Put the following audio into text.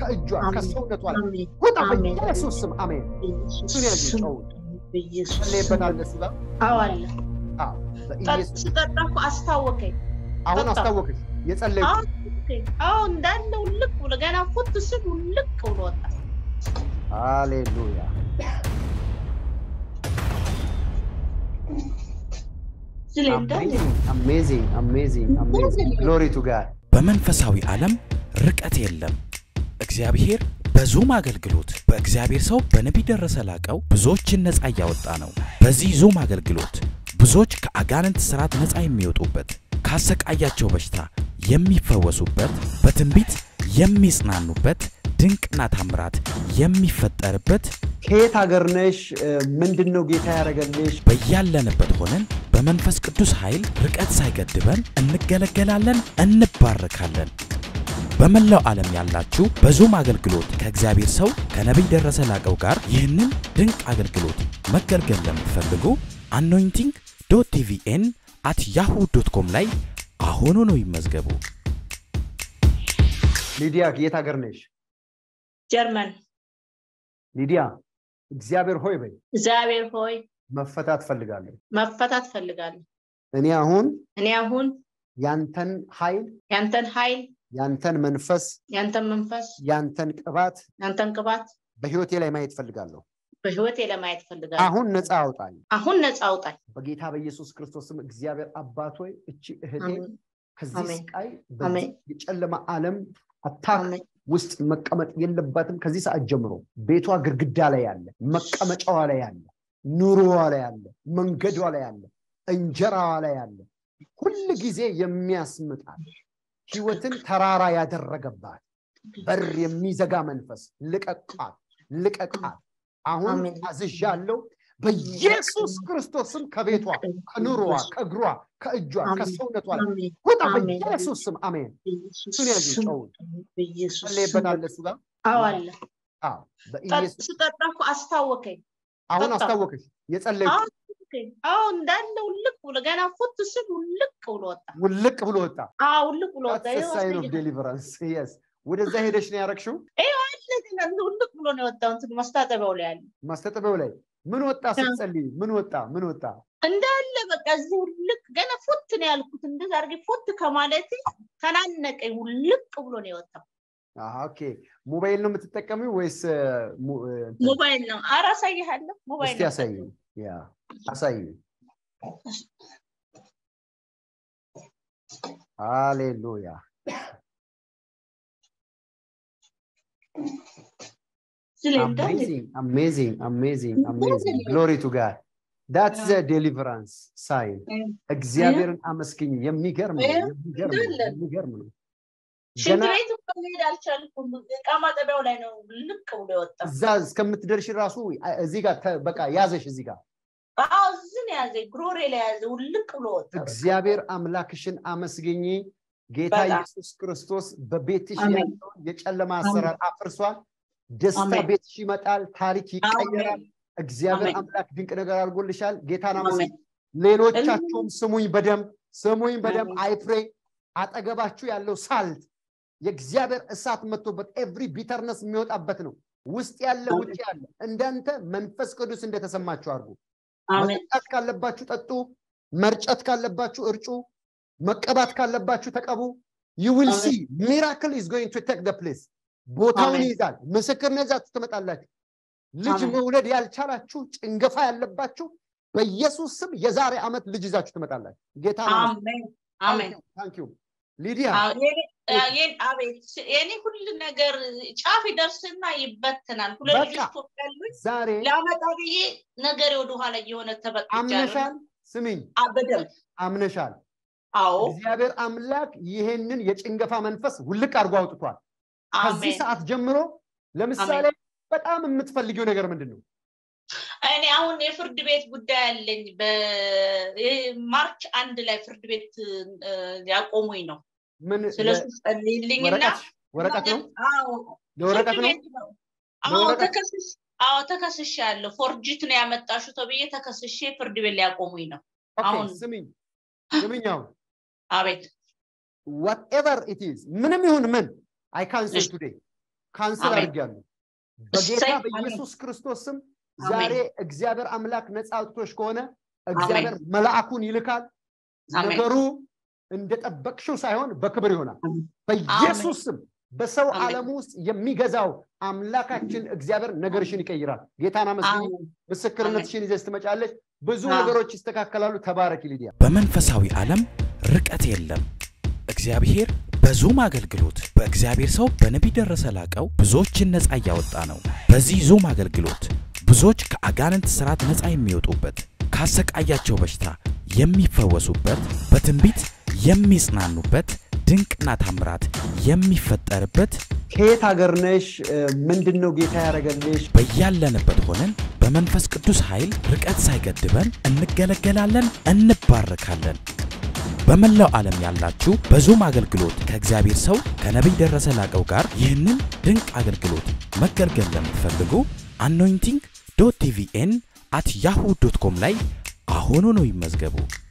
ከእጇ አሜን። ከሰውነቷ ላይ አሜን። ውጣ አሜን። በኢየሱስ ስም አሜን። በኢየሱስ እሱን ያዙ ስም ጨው በኢየሱስ ስም ጸለይበታል እሱ ጋር አዎ አለ። አዎ ጠጥ- በኢየሱስ ስጠጣ እኮ አስታወቀኝ። አሁን ጠጣ። አስታወቅሽ የጸለይኩት አዎ አስታወቀኝ። አዎ እንዳለ ውልቅ ብሎ ገና ፉት ስል ውልቅ ብሎ ወጣ። ሃሌሉያ ስለ እንዳለ አሜዚንግ አሜዚንግ አሜዚንግ ግሎሪ ቱ ጋድ በመንፈሳዊ ዓለም ርቀት የለም። እግዚአብሔር በዙም አገልግሎት በእግዚአብሔር ሰው በነቢይ ደረሰ ላቀው ብዙዎችን ነፃ እያወጣ ነው። በዚህ ዙም አገልግሎት ብዙዎች ከአጋንንት ስርዓት ነፃ የሚወጡበት፣ ካሰቃያቸው በሽታ የሚፈወሱበት፣ በትንቢት የሚጽናኑበት፣ ድንቅና ታምራት የሚፈጠርበት ከየት ሀገር ነሽ ምንድን ነው ጌታ ያደረገልሽ በያለንበት ሆነን በመንፈስ ቅዱስ ኃይል ርቀት ሳይገድበን እንገለገላለን፣ እንባረካለን። በመላው ዓለም ያላችሁ በዙም አገልግሎት ከእግዚአብሔር ሰው ከነቢይ ደረሰ ላቀው ጋር ይህንን ድንቅ አገልግሎት መገልገል ለምትፈልጉ አኖይንቲንግ ዶት ቲቪኤን አት ያሁ ዶት ኮም ላይ አሁኑኑ ይመዝገቡ። ሊዲያ ከየት ሀገር ነሽ ጀርመን ሊዲያ እግዚአብሔር ሆይ በይ እግዚአብሔር ሆይ መፈታት ፈልጋለሁ መፈታት ፈልጋለሁ። እኔ አሁን እኔ አሁን ያንተን ኃይል ያንተን ኃይል፣ ያንተን መንፈስ ያንተን መንፈስ፣ ያንተን ቅባት ያንተን ቅባት በህይወቴ ላይ ማየት ፈልጋለሁ በህይወቴ ለማየት ፈልጋለሁ። አሁን ነፃ አውጣኝ አሁን ነፃ አውጣኝ። በጌታ በኢየሱስ ክርስቶስም እግዚአብሔር አባት ሆይ እቺ እህቴ አሜን። ከዚህ አሜን። ስቃይ አሜን። በዚህ የጨለማ ዓለም አታክ አሜን። ውስጥ መቀመጥ የለባትም ከዚህ ሰዓት ጀምሮ ቤቷ ግድግዳ ላይ ያለ መቀመጫዋ ላይ ያለ ኑሮዋ ላይ ያለ መንገዷ ላይ ያለ እንጀራዋ ላይ ያለ ሁል ጊዜ የሚያስምጣት ህይወትን ተራራ ያደረገባት በር የሚዘጋ መንፈስ ልቀቃት ልቀቃት አሁን አሜን። አዝዣለሁ በኢየሱስ ክርስቶስም ከቤቷ ከኑሮዋ ከእግሯ ከእጇ አሜን። ከሰውነቷ ላይ አሜን። ውጣ አሜን። በኢየሱስ ስም አሜን በኢየሱስ እሱን ያዙ ስም ጨውን በኢየሱስ ስም ጸለይበታል እሱ ጋር አዎ አለ። አዎ ጠጥ- በኢየሱስ ስጠጣ እኮ አስታወቀኝ። አሁን ጠጣ። አስታወቅሽ የጸለይኩት አዎ አስታወቀኝ። አዎ እንዳለ ውልቅ ብሎ ገና ፉት ስል ውልቅ ብሎ ወጣ። ውልቅ ብሎ ወጣ አዎ ውልቅ ብሎ ወጣ። ይኸው ሳይን ኦፍ አሳየኝ። ዴሊቨራንስ የስ ወደዛ ሄደሽ ነው ያረግሽው ይኸው አለ ገና ውልቅ ብሎ ነው የወጣው። እንትን ማስታጠቢያው ላይ ያለ ማስተጠበው ላይ ምን ወጣ ስትጸልይ ምን ወጣ ምን ወጣ እንዳለ በቃ እዚህ ውልቅ ገና ፉት ነው ያልኩት። እንደዛ አድርጌ ፉት ከማለት ተናነቀኝ። ውልቅ ብሎ ነው የወጣው። አሃ፣ ኦኬ ሞባይል ነው የምትጠቀሚው ወይስ እ፣ ሙ- እ፣ እንትን? ሞባይል ነው። ኧረ አሳይሃለሁ። ሞባይል እስቲ ነው። አሳይ ያ አሳይ ሃሌሉያ ስለ እንዳለ amazing amazing amazing amazing glory to god that's the deliverance sign እግዚአብሔርን አመስግኝ የሚገርም ነው የሚገርም ነው እንዳለ። የሚገርም ነው ሽንት ገና ቤት እንኳን መሄድ አልቻልኩም። እቃ ማጠቢያው ላይ ነው ልቅ ብሎ የወጣው። እዛ እስከምትደርሽ ራሱ እዚህ ጋር ተ- በቃ ያዘሽ እዚህ ጋር አዎ እዚህ ነው ያዘ፣ ጉሮሬ ላይ ያዘ፣ ውልቅ ብሎ ወጣ። እግዚአብሔር አምላክሽን አመስግኝ ጌታ በጣም። ኢየሱስ ክርስቶስ በቤትሽ አሜን። ያለውን የጨለማ አሰራር አፍርሷል ደስታ አሜን። ቤትሽ ይመጣል ታሪክ ይቀየራል አሜን። እግዚአብሔር አሜን። አምላክ ድንቅ ነገር አድርጎልሻል ጌታን አመስግኝ አሜን። ሌሎቻችሁም ስሙኝ በደንብ ስሙኝ በደንብ አሜን። አይፍሬ አጠገባችሁ ያለው ሳልት የእግዚአብሔር እሳት መጥቶበት ኤቭሪ ቢተርነስ የሚወጣበት ነው ውስጥ ያለ አሜን። ውጭ ያለ እንዳንተ መንፈስ ቅዱስ እንደተሰማችሁ አድርጉ አሜን። መጠጣት ካለባችሁ ጠጡ መርጨት ካለባችሁ እርጩ መቀባት ካለባችሁ ተቀቡ ዩ ዊል ሲ ሚራክል ኢዝ ጎይንግ ቱ ቴክ ፕሌስ ቦታውን አሜን። ይይዛል ምስክርነት ይዛችሁ ትመጣላችሁ ልጅ አሜን። መውለድ ያልቻላችሁ ጭንገፋ ያለባችሁ በኢየሱስ ስም የዛሬ ዓመት ልጅ ይዛችሁ ትመጣላችሁ ጌታ አሜን። አሜን። ታንክ ዩ ሊዲያ አዎ፣ የኔ- አ- የኔ- አቤት የኔ ሁሉ ነገር ጫፍ ይደርስና ይበትናል። ሁለት በቃ። ልጆች ኢትዮጵያሉኝ ዛሬ ለአመጣ ብዬ ነገሬ ወደኋላ እየሆነ ተበቅቻለሁ። አምነሻል ስሚኝ አ- በደንብ አምነሻል አዎ እግዚአብሔር አምላክ ይሄንን የጭንገፋ መንፈስ ውልቅ አድርጎ አውጥቷል ከዚህ አሜን። ሰዓት ጀምሮ ለምሳሌ በጣም የምትፈልጊው ነገር ምንድን ነው እኔ አሁን የፍርድ ቤት ጉዳይ አለኝ። በማርች አንድ ላይ ፍርድ ቤት እ፣ ያቆሙኝ ነው። ምን ስለሱ ጸልይልኝና ወረቀት ወረቀት ነው አዎ ለወረቀት ፍርድ ነው ቤት ነው። አዎ ለወረቀት? ተከስሽ አዎ ተከስሽ ያለው ፎርጅት ነው ያመጣሹ ተብዬ ተከስሼ ፍርድ ቤት ሊያቆሙኝ ነው። ኦኬ አሁን ስሚኝ ስሚኝ አሁን አቤት ዋትኤቨር ኢት ኢዝ ምንም ይሁን ምን አይ ካንስል እሺ። ቱዴይ ካንስል አሜን። አድርጌያለሁ በጌታ እሰይ፣ በኢየሱስ ክርስቶስ ስም አሜን። ዛሬ እግዚአብሔር አምላክ ነፃ አውጥቶሽ ከሆነ እግዚአብሔር መልአኩን ይልካል አሜን። ነገሩ እንደጠበቅሽው ሳይሆን በክብር ይሆናል አሜን። በኢየሱስ ስም በሰው አሜን። ዓለም ውስጥ የሚገዛው አምላካችን እግዚአብሔር ነገርሽን ይቀይራል ጌታን አመስግኝ አሜን። ምስክርነትሽን ይዘሽ ትመጫለች ብዙ አዎ። ነገሮች ይስተካከላሉ ተባረኪ ሊዲያ በመንፈሳዊ ዓለም ርቀት የለም። እግዚአብሔር በዙም አገልግሎት በእግዚአብሔር ሰው በነቢይ ደረሰ ላቀው ብዙዎችን ነፃ እያወጣ ነው። በዚህ ዙም አገልግሎት ብዙዎች ከአጋንንት ስርዓት ነፃ የሚወጡበት፣ ካሰቃያቸው በሽታ የሚፈወሱበት፣ በትንቢት የሚጽናኑበት፣ ድንቅና ታምራት የሚፈጠርበት ከየት ሀገር ነሽ ምንድን ነው ጌታ ያደረገልሽ በያለንበት ሆነን በመንፈስ ቅዱስ ኃይል ርቀት ሳይገድበን እንገለገላለን፣ እንባረካለን። በመላው ዓለም ያላችሁ በዙም አገልግሎት ከእግዚአብሔር ሰው ከነቢይ ደረሰ ላቀው ጋር ይህንን ድንቅ አገልግሎት መገልገል ለምትፈልጉ አኖይንቲንግ ዶት ቲቪኤን አት ያሁ ዶት ኮም ላይ አሁኑ ነው ይመዝገቡ።